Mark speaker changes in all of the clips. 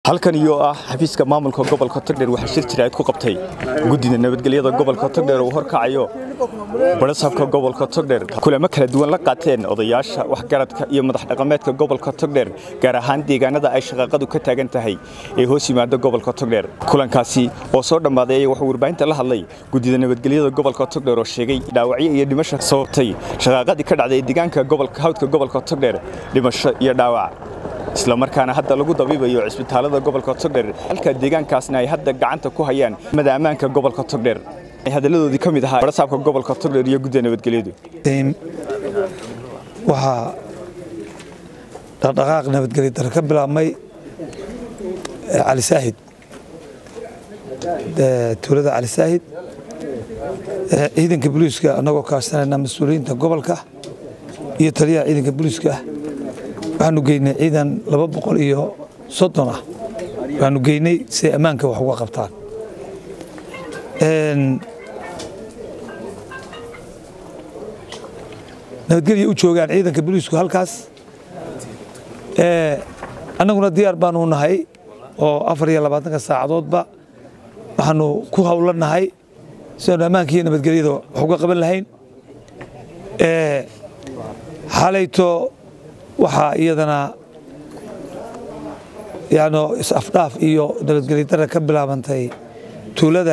Speaker 1: halkan iyo ah xafiiska maamulka gobolka togdheer waxaa shir jiraad ku qabtay guddida nabadgelyada gobolka togdheer uu horkacayo barasaabka gobolka togdheer kulamo kala duwan la qaateen odayaasha waxgaradka iyo madax dhaqameedka gobolka togdheer gaar ahaan deegaanada ay shaqaaqadu ka taagan tahay ee hoos yimaada gobolka togdheer kulankaasi oo soo dhammaaday ayaa wuxuu warbaahinta la hadlay guddida nabadgelyada gobolka togdheer oo sheegay dhaawacyo iyo dhimasho sababtay shaqaaqadii ka dhacday deegaanka gobolka hawdka gobolka togdheer dhimasho iyo dhaawac isla markaana hadda lagu dabiibayo cisbitaalada gobolka togdheer halka deegaankaasna ay hadda gacanta ku hayaan mada ammaanka gobolka togdheer hadalladoodii ka mid ahaa barasaabka gobolka togdheer iyo gudda nabadgelyadu
Speaker 2: waxaa dhaqdhaqaaq nabadgelya dare ka bilaabmay cali saahid tuulada cali saahid ciidanka booliiska annagoo kaashanayna mas-uuliyiinta gobolka iyo taliyaha ciidanka booliiska waxaanu geynay ciidan laba boqol iyo soddon ah waxaanu geynay si ay ammaanka wax uga qabtaan nabadgelya u joogaan ciidanka booliisku halkaas annaguna diyaar baanu nahay oo afar iyo labaatanka saacadoodba waxaanu ku howlanahay sidaanu ammaanka iyo nabadgelyada wax uga qaban lahayn xalayto waxaa iyadana yani is-afdhaaf iyo nabadgelya dara ka bilaabantay tuulada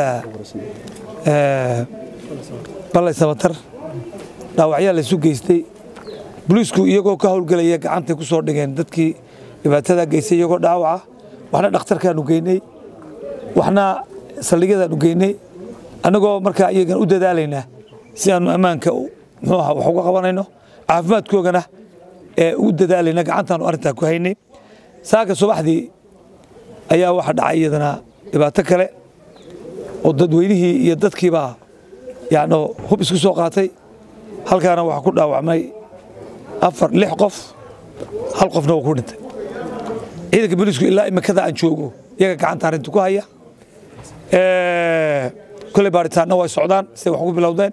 Speaker 2: ballay sabatar dhaawacyaa laysu geystay boliisku iyagoo ka howlgelaya gacantay ku soo dhigeen dadkii dhibaatadaa geystay iyagoo dhaawaca waxna dhakhtarkaanu geynay waxna saldhigyadaanu geynay annagoo markaa iyagan u dadaalaynaa si aanu ammaanka muxuu aha wax uga qabanayno caafimaadkoogana ee u dadaalayna gacantaanu arrintaa ku haynay saaka subaxdii ayaa waxa dhacay iyadana dhibaato kale oo dadweynihii iyo dadkiibaa yani hub isku soo qaatay halkaana waxaa ku dhaawacmay afar lix qof hal qofna waa ku dhintay ciidanka booliisku ilaa imikada aan joogo iyaga gacanta arrinta ku haya koley baaritaanna way socdaan siday wax ugu bilowdeen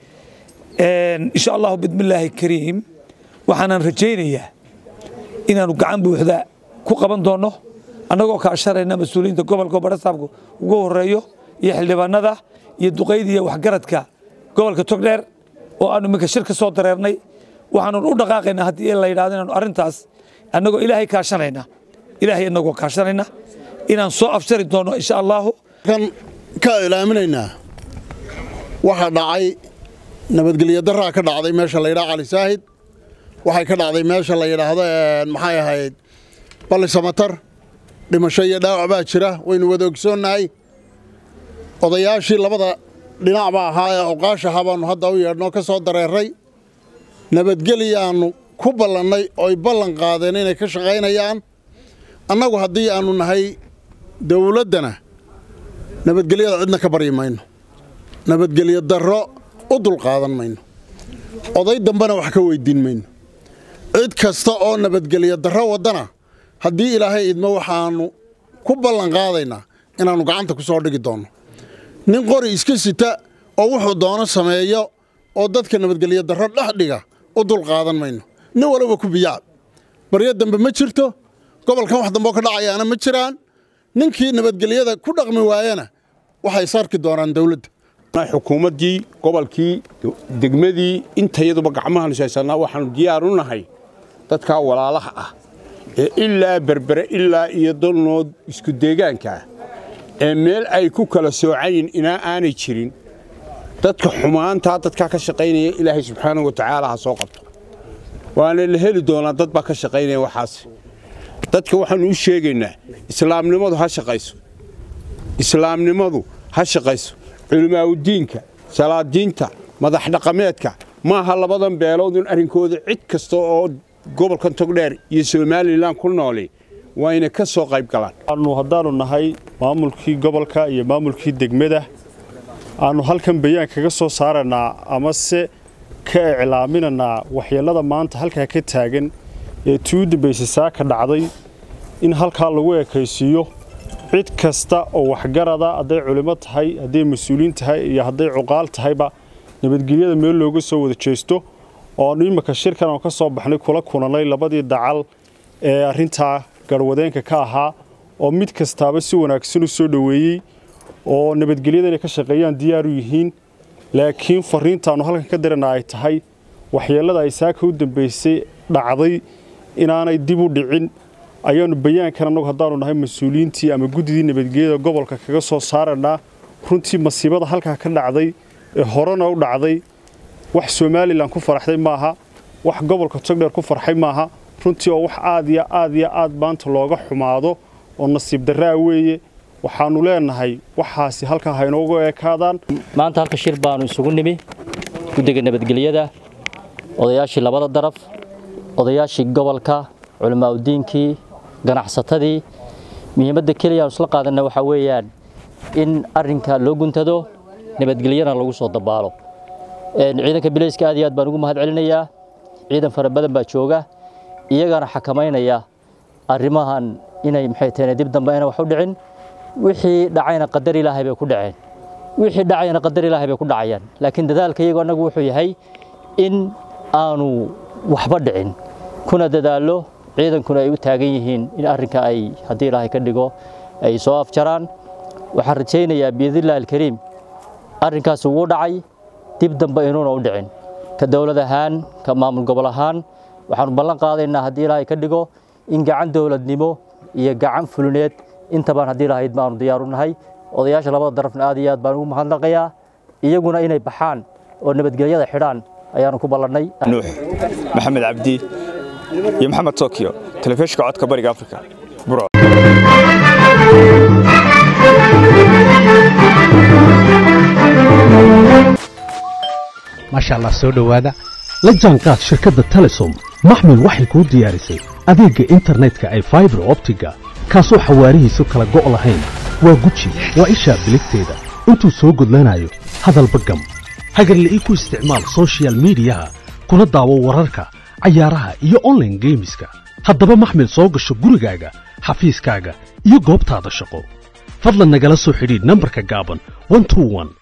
Speaker 2: insha allahu bidmillaahi kariim waxaanan rajaynayaa inaanu gacan buuxda ku qaban doonno annagoo kaashanayna mas-uuliyiinta gobolka oo barasaabku ugu horeeyo iyo xildhibaanada iyo duqayda iyo waxgaradka gobolka togdheer oo aanu iminka shir ka soo dareernay waxaanu u dhaqaaqaynaa haddii la yidhahdo inaanu arrintaas annagoo ilaahay kaashanayna ilaahay annagoo kaashanayna inaan soo afjari doonno insha allaahu
Speaker 3: kan ka ilaaminaynaa waxaa dhacay nabadgelyo daraa ka dhacday meesha la yidhaha cali saahid waxay ka dhacday meesha la yidhaahdo maxay ahayd balli samatar dhimasho iyo dhaawac baa jira waynu wada ogsoonnahay odayaashii labada dhinacba ahaa ee oqaashaha baannu hadda u yeedhnoo ka soo dareeray nabadgelyaannu ku ballannay ooy ballan qaadeen inay ka shaqaynayaan annagu haddii aannu nahay dawladdana nabadgelyada cidna ka baryi mayno nabadgelyo darro u dulqaadan mayno oday dambena wax ka weyddiin mayno cid kasta oo nabadgelyo darro waddana haddii ilaahay idmo waxaannu ku ballan qaadaynaa inaannu gacanta ku soo dhigi doonno nin qori iska sita oo wuxuu doono sameeyo oo dadka nabadgelyo darro dhex dhiga u dulqaadan mayno nin walaba ku biyaab baryo dambe ma jirto gobolkan wax dambeoo ka dhacayaana ma jiraan ninkii nabadgelyada ku dhaqmi waayana waxay sarki doonaan dawladda
Speaker 4: xukuumaddii gobolkii degmadii intayaduba gacmahaanu haysanaa waxaanu diyaar u nahay dadkaa walaalaha ah ee ilaa berbere ilaa iyo dalnood isku deegaanka ah ee meel ay ku kala soocayin inaa aanay jirin dadka xumaantaa dadkaa ka shaqaynaya ilaahay subxaanahu wa tacaala ha soo qabto waana la heli doonaa dad baa ka shaqaynaya waxaas dadka waxaannu u sheegaynaa islaamnimadu ha shaqayso islaamnimadu ha shaqayso culimaaudiinka salaadiinta madax dhaqameedka maaha labadan beelood in arrinkooda cid kasta oo gobolkan togdheer iyo somalilan ku nooli waa inay ka soo qayb galaan
Speaker 5: aanu haddaannu nahay maamulkii gobolka iyo maamulkii degmada aannu halkan bayaan kaga soo saaraynaa amase ka iclaaminaynaa waxyeellada maanta halkaa ka taagan ee tii u dambaysay saaka dhacday in halkaa lagu ekaysiiyo cid kasta oo waxgarada hadday culimo tahay hadday mas-uuliin tahay iyo hadday cuqaal tahayba nabadgelyada meel looga soo wada jeesto oonu imika shirkan oo ka soo baxnay kula kulanay labadii dacal ee arrintaa garwadeenka ka ahaa oo mid kastaaba si wanaagsan u soo dhoweeyey oo nabadgelyada inay ka shaqeeyaan diyaar u yihiin laakiin fariintaannu halkan ka dirana ay tahay waxyeellada ay saaka u dambaysay dhacday inaanay dib u dhicin ayaannu bayaankan annagu haddaannu nahay mas-uuliyiintii ama guddidii nabadgelyada gobolka kaga soo saarannaa runtii masiibada halkaa ka dhacday ee horena u dhacday wax somalilan ku faraxday maaha wax gobolka togdheer ku farxay maaha runtii oo wax aad iyo aad iyo aad maanta looga xumaado oo nasiib darraa weeye waxaannu leenahay waxaasi halkaa ha inoogu ekaadaan
Speaker 6: maanta halka shir baanu isugu nimi guddiga nabadgelyada odayaashii labada daraf odayaashii gobolka culamaauddiinkii ganacsatadii muhiimadda keliya aanu isla qaadanna waxaa weeyaan in arrinka loo guntado nabadgelyana lagu soo dabaalo ciidanka bilayska aad iyo aad baan ugu mahad celinayaa ciidan fara badan baa jooga iyagana xakamaynaya arrimahan inay maxay taheen dib dambe ayna wax u dhicin wixii dhacayna qadar ilaahay bay ku dhaceen wixii dhacayna qadar ilaahay bay ku dhacayaan laakiin dadaalka iyagu annagu wuxuu yahay in aanu waxba dhicin kuna dadaalo ciidankuna ay u taagan yihiin in arrinka ay haddii ilaahay ka dhigo ay soo afjaraan waxaan rajaynayaa biidnillahi alkariim arrinkaas ugu dhacay dib dambe inuuna u dhicin ka dowlad ahaan ka maamul gobol ahaan waxaanu ballan qaadaynaa haddii ilaahay ka dhigo in gacan dowladnimo iyo gacan fulineed intabaan haddii lahayd baanu diyaaru nahay odayaasha labada darafna aad iyo aad baan ugu mahadnaqayaa iyaguna inay baxaan oo nabadgelyada xidhaan ayaanu ku ballannay
Speaker 1: nuux maxamed cabdi iyo maxamed tokyo telefishinka codka bariga afrika buro
Speaker 7: maasha allah soo dhowaada la jaanqaad shirkadda telesom maxmil waxay kuu diyaarisay adeegga internetka ay faibar optiga kaasoo xawaarihiisu kala go' lahayn waa guji waa ishaa biligteeda intuu soo gudlanayo hadalba gam hagarla'ii ku isticmaal soshiyal miidiyaha kuna daawo wararka cayaaraha iyo onlaine geemiska haddaba maxmil soo gasho gurigaaga xafiiskaaga iyo goobtaada shaqo fadlan nagala soo xidhiidh nambarka gaaban